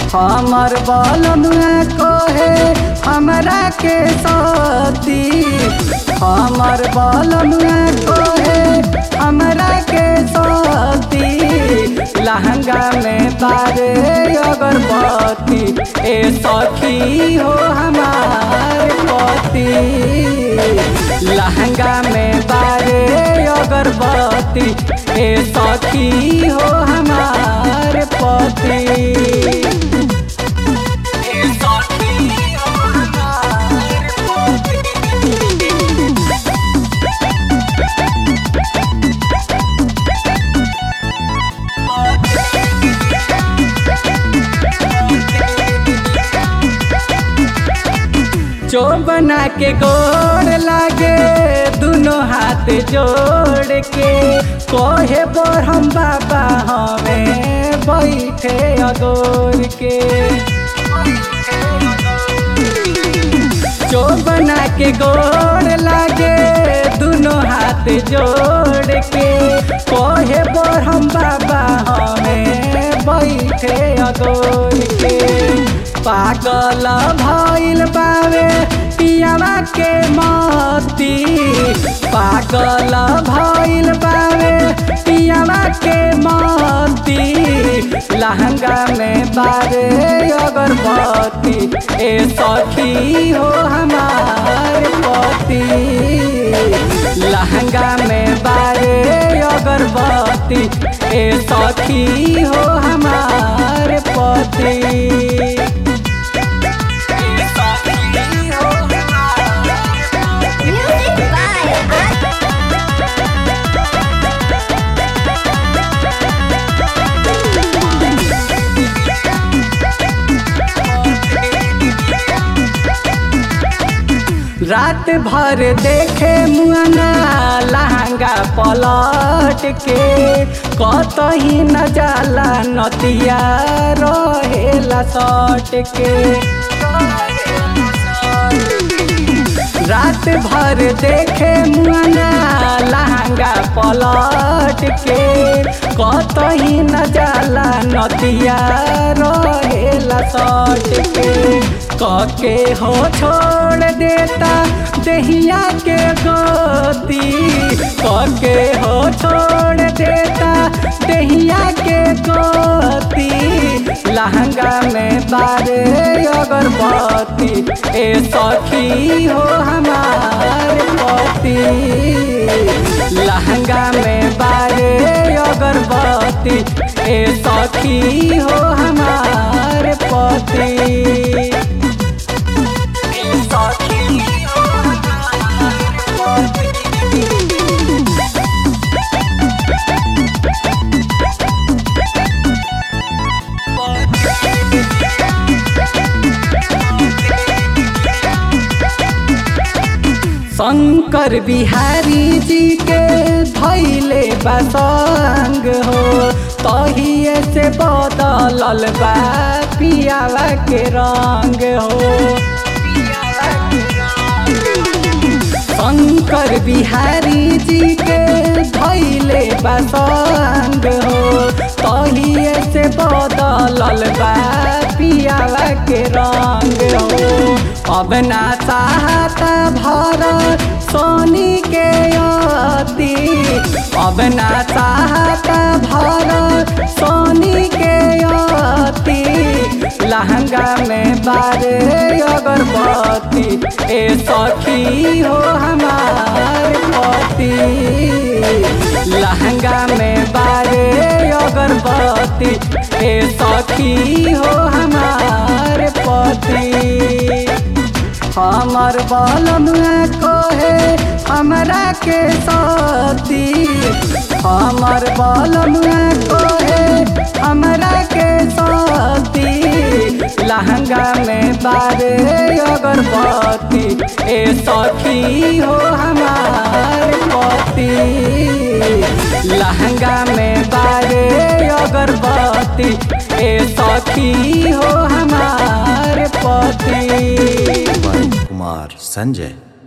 हमर बलनुआ कहे हमरा के सती हमर बलनुआ कहे हमरा के सती लहंगा में बारे अगरबत्ती ए सखी हो हमार पति लहंगा में बारे अगरबत्ती ए सखी हो हमार पति ए सखी हो हमार पति जो बना के गोड़ लागे दोनों हाथ जोड़ के कोहे पर हम बाबा हमें बैठे अगोर के जो बना के गोड़ लागे दोनों हाथ जोड़ के कोहे पर हम बाबा हमें बैठे अगोर के पागल भइल बावे पियावा के मती पागल भइल बावे पियावा के मती लहंगा में बारे अगरबत्ती ए सखी हो हमार पति लहंगा में बारे अगरबत्ती ए सखी हो हमार पति Music by रात भर देखे मुआना लहंगा पलट के कतही न जाला नतिया रहेला सट के रात भर देखे मुआना लहंगा पलट के कतही न जाला नतिया रहेला सट के कके हो छोड़ देता दहिया के गोती कके हो छोड़ देता दहिया के गोती लहंगा में बारे अगरबत्ती ए सखी हो हमार पति लहंगा में बारे अगरबत्ती ए सखी हो हमार पति ए सखी हो हमार पति शंकर बिहारी जी के धैले बसंग हो तहिए से बदलल बा पियावा के रंग हो शंकर बिहारी जी के धैले बसंग हो तहिए से बदलल बा पियावा के रंग हो अब ना चाहता भरत सोनी के अति अब ना चाहता भरत सोनी के अति लहंगा में बारे अगरबत्ती ए सखी हो हमार पति लहंगा में बारे अगरबत्ती ए सखी हो हमार पति हमर बलनुआ कहे हमरा के सती हमर बलनुआ कहे हमरा के सती लहंगा में बारे अगरबत्ती ए सखी हो हमार पति लहंगा में बारे अगरबत्ती ए सखी हो हमार पति कुमार संजय